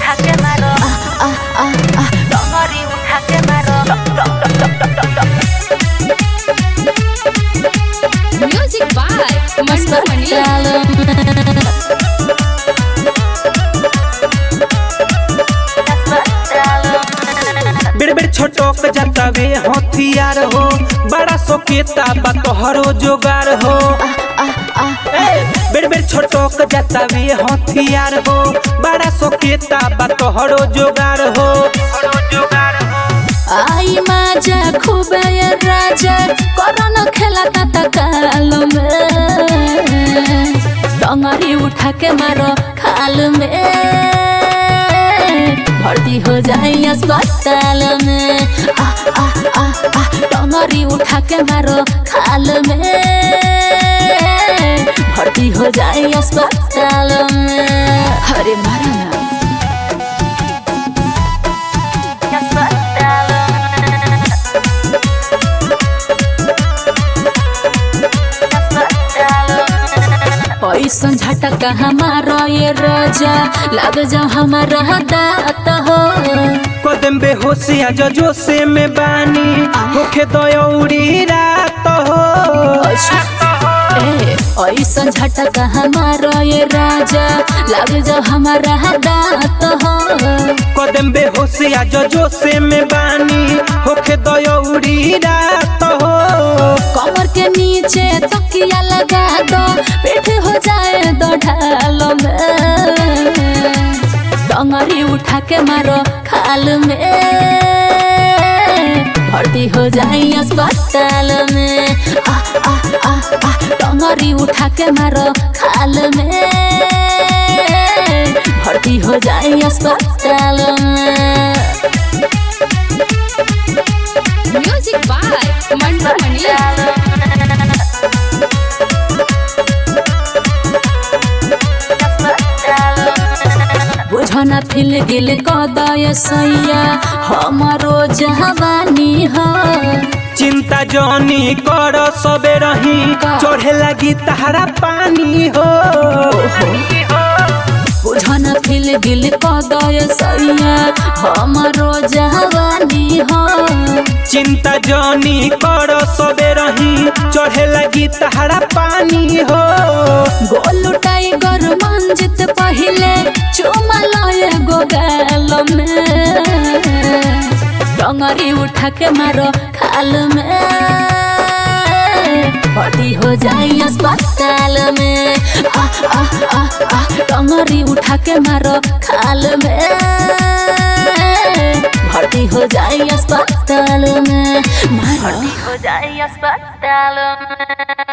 उठा के मारो डोंगरी उठा के मारो Music by Mantu Mani. बेड़ बेड़ छोटक जतावे हथियार हो बड़ा सोकेता बा तोहरो जोगार हो ए, बेड़ बेड़ छोटक जतावे हथियार हो बड़ा सोकेता बा तोहरो जोगार हो आई माझा खूब ये राजा कोरोना खेला ता काल में डोंगरी उठा के मारो खाल में भर्ती हो जाए अस्पताल में आ आ आ आ डोंगरी उठा के मारो खाल में भर्ती हो जाए अस्पताल में अरे मारा ना ऐसन झटका हमारा ये राजा लग जाओ हमारा दात हो कदम बेहोशिया जजो से में बानी होखे दयौरी रात हो ए, ऐसन झटका हमारा ये राजा लग जाओ हमारा दात हो कदम बेहोशिया जजो से में बानी होखे दयौरी रात हो कमर के नीचे तकिया लगा दो पेट हो जाए दो ढाल में डंगरी उठा के मारो खाल में भर्ती हो जाए अस्पताल में आ आ आ आ डंगरी उठा के मारो खाल में भर्ती हो जाए अस्पताल में म्यूजिक बाय मंटू मनी बुझना फिल गिल कदय सैया हमारो जवानी हो चिंता जनी कर सबे रही चढ़े लगी तहरा पानी हो बुझना फिल गिल कदय सैया हमारो जवानी हो चिंता जनी कर सबे रही चढ़े लगी तहरा पानी हो गोलू टाइगर मंजित पहिले चुमा लय गो गाल में डंगरी उठा के मारो खाल में भर्ती हो जाए अस्पताल में आ आ आ आ डंगरी उठा के मारो खाल में भर्ती हो जाए अस्पताल में मारो हो जाए अस्पताल में